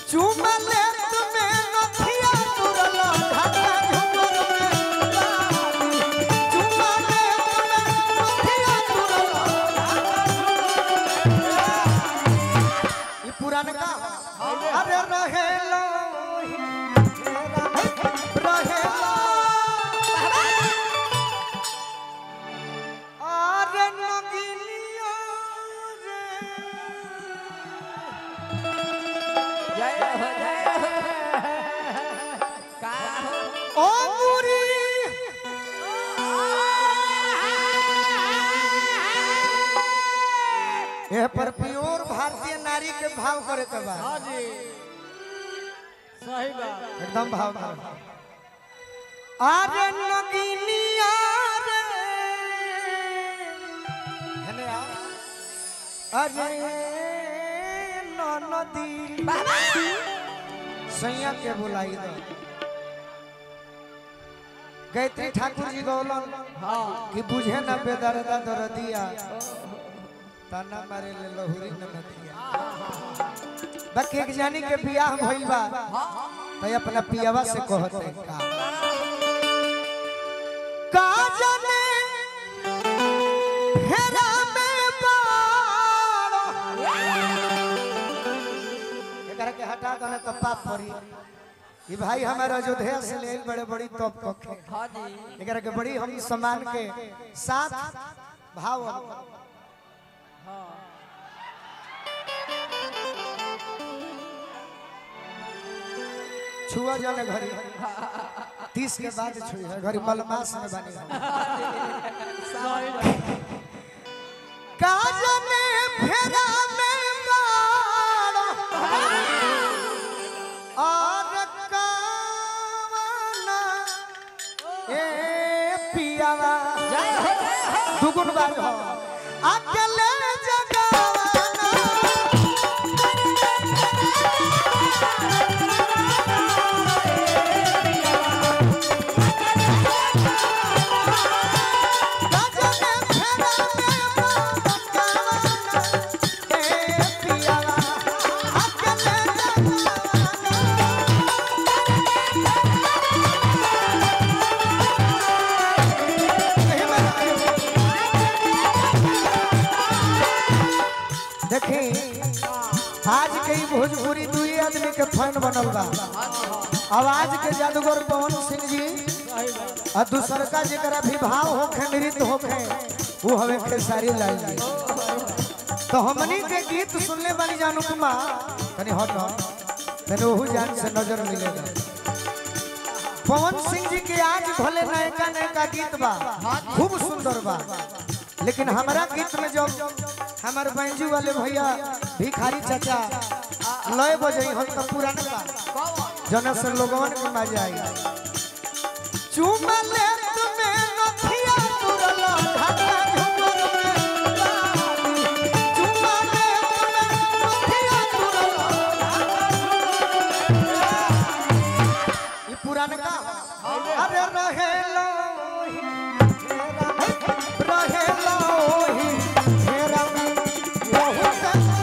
चुमा ले तुम्हें नथिया तुरल ढाका झुमर में बाली चुमा ले तुम्हें नथिया तुरल ये पुरानका अरे रहेला रहेला अरे नगिनिया रे जय हो जय हो का हो ओ मुरी ए पर प्योर भारतीय नारी के भाव करे के बा हाँ जी सही बात एकदम भाव भाव अरे नगिनिया रे हेने आ अरे नदी सैया के बुलाई दो गायत्री ठाकुर जी गौलन हाँ कि बुझे न बेदरदा दरदिया ताना मारे ले लहुरी न मतिया बाकी एक जानी के बियाह भइल बा तो अपना पियावा से कहते का का जाने फेरा में बाड़ो एकरा के हटा दने तो पाप पड़ी ई भाई हमारा अयोध्या से ले बड़े बड़ी तोप कखे हाँ जी एकरा के बड़ी हम सम्मान के साथ भाव छुआ जाने घरी तीस के बाद छुई है घरी मलमास में बनी हम। सही बात काज में फेरा में बाड़ो और कावना ए पियावा जय हो जय हो दुगुन बार हो अकेले जगावाना गजने फेरा में बाड़ो ए पियावा अकेले जगावाना देखी आज के ई भोजपुरी दुई आदमी के फैन बनल बा आवाज के जादूगर पवन सिंह जी सही बात और दूसर का जरा भी भाव होखे नृत्य होखे वो हवे खेसारी लाल जी तो हमनी के गीत सुनले बानी जानू कुमा तनी हट तनी ओहू जान से नजर मिलेगा पवन सिंह जी के आज भले नयका नयका गीत बा खूब सुंदर बा लेकिन हमारा गीत में जब हमारे बैंजू वाले भैया भिखारी चाचा लय बजई हम तो पुराना बा जना से लोगवन के मजा आई चुमा ले तुम्हें नथिया तुरल ढाका झुमर में बाली चुमा ले तुम्हें नथिया तुरल ई पुरानका अरे रहेला रहेला ओही घेरा में बहुत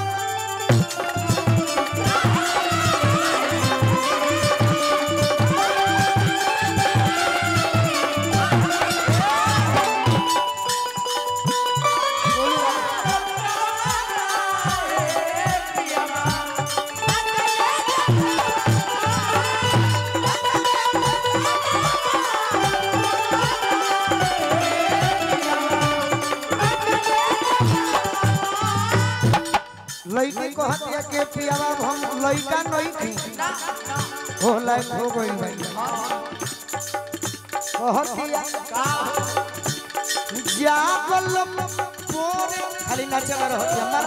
लड़की को हत्या के पियावा हम लड़का नहीं थी ओ लाइफ हो गई भाई ओ हत्या जागल पोरे खाली नाचे रहो हमार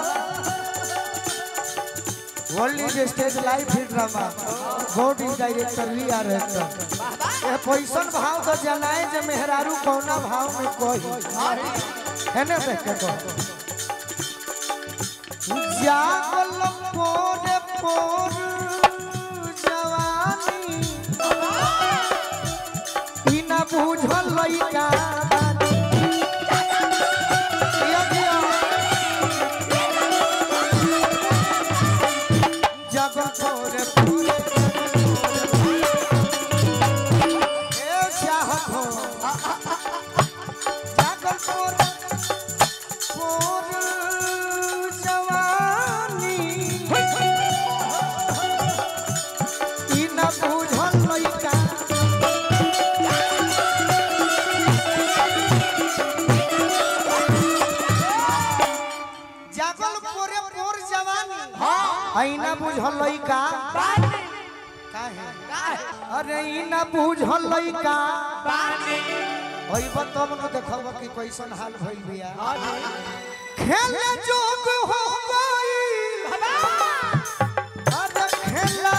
world is stage live hit drama God is director we are actor ये पैसन भाव तो जनाए जे मेहरारू कौना भाव में कोई है ना देख के कहो जागल पोरे पोर जवानी ई ना बुझल लइका दिया दिया। जगल पोरे पोरे ए चाहत हो जागल पोरे पोरे जवानी ई न बुझल लइका जागल पोरे पोर जवानी आई न बुझल लइका काहे अरे ई न बुझल लइका ओइब तब न देखब कि कैसन हाल भइल बिया खेले जोग हो गई अरे खेला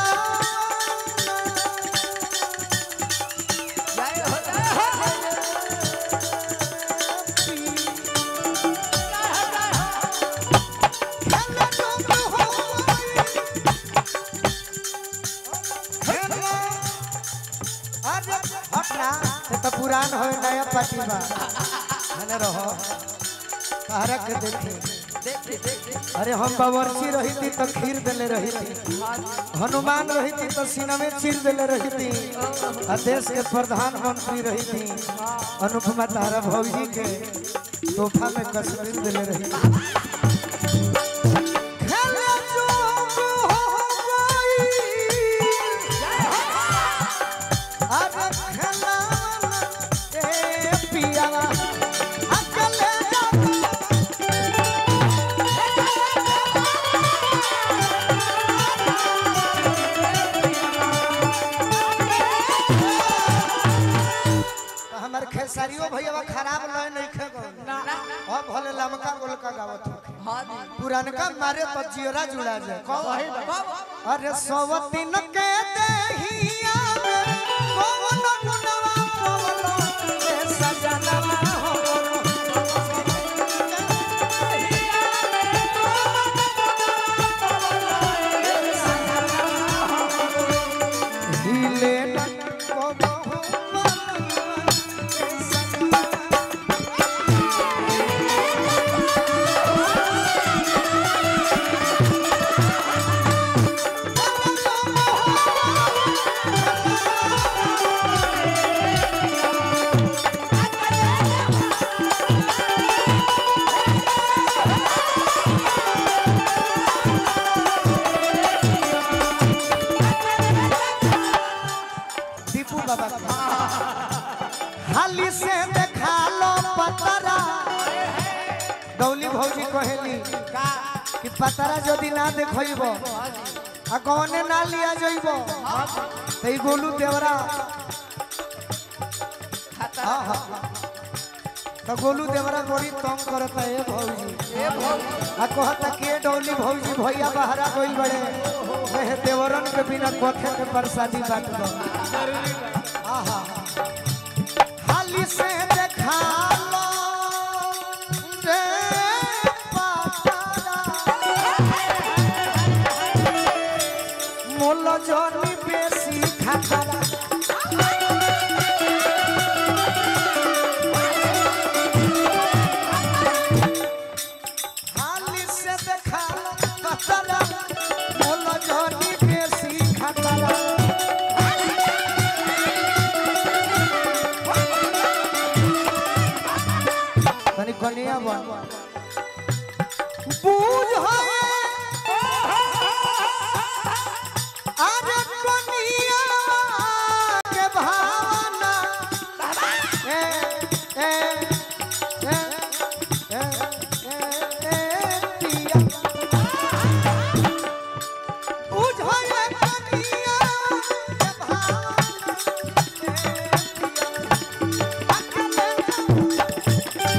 खेले जोग हो गई खेला अरे हटना ये तो पुरान हो नया पार्टी बा हने रहो कहरा के देखे अरे हम बावर्ची रही थी तो खीर देले रही थी हनुमान रही थी तो सीना में चीर देले रही थी आ देश के प्रधानमंत्री रही थी अनुपमा तारा भौजी के तोहफा में कश्मीर देले रही थी खेले जोग हो गई। अरे खेलाना ए पियावा, अकेले जाता हमार खेसारियो भैया खराब लय नहीं खेगो अब भले लमका गोलका गावत होखे पुरानका मारे तो जियरा जुड़ा जाए कहो अरे सवतीन के देहिया में कौन गुनवा पवलो ए सजनवा हो हिले न कबहु मनवा ए सजनवा दीपू बाबा का। हाली से देखा लो पतरा गौली भौजी कहेली कि पतरा यदि ना देखब आ कौने ना लिया जइब तो ई गोलू देवरा हाँ, हाँ, हाँ। तो गोलू देवरा बड़ी तंग करता है भौजी आ कहता के डौली भौजी भैया बहरा गइल बड़े वह देवरन के बिना कोठे के प्रसादी बात दो आहा हाली से देखा लो रे पातारा मोल जनी बेसी खातारा हाली से देखा लो पातारा मोल जनी बेसी खातारा तनी कनिया बन बूझ अरे कनिया के भावना ए ए ए ए ए ए पिया बूझ कनिया के भावना ए पिया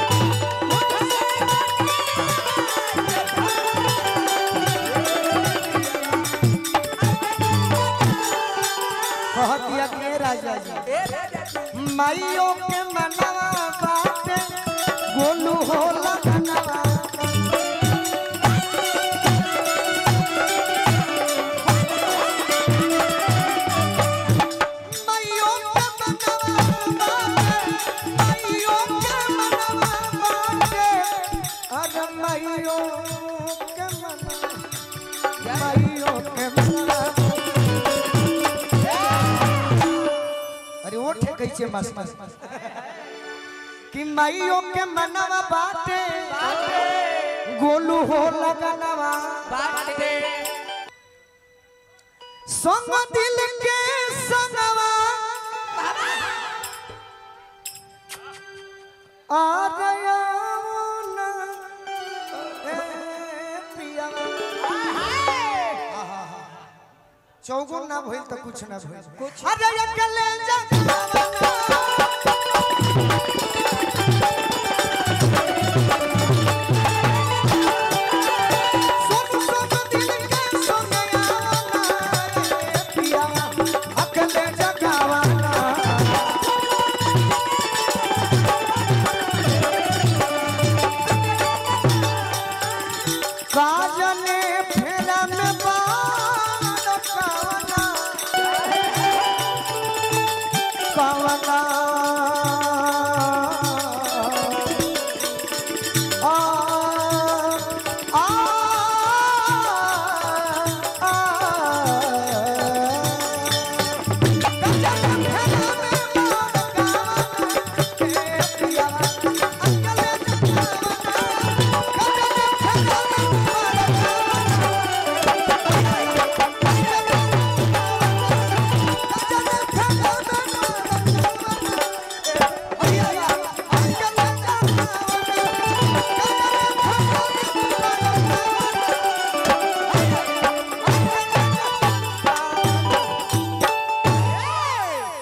कहतिया के राजा जी माइयों के मनवा बाटे गोलू होला मनवा माइयों के मनवा बाटे माइयों के मनवा बाटे अरे माइयों के मनवा माइयों के मनवा नीचे मास्टर कि माइयों के मनवा बाटे गोलू हो लगनवा बाटे संग दिल के संगवा आ गया ना ए पिया चौगुन ना भइल त कुछ ना भइल कुछ अरे अकेले जा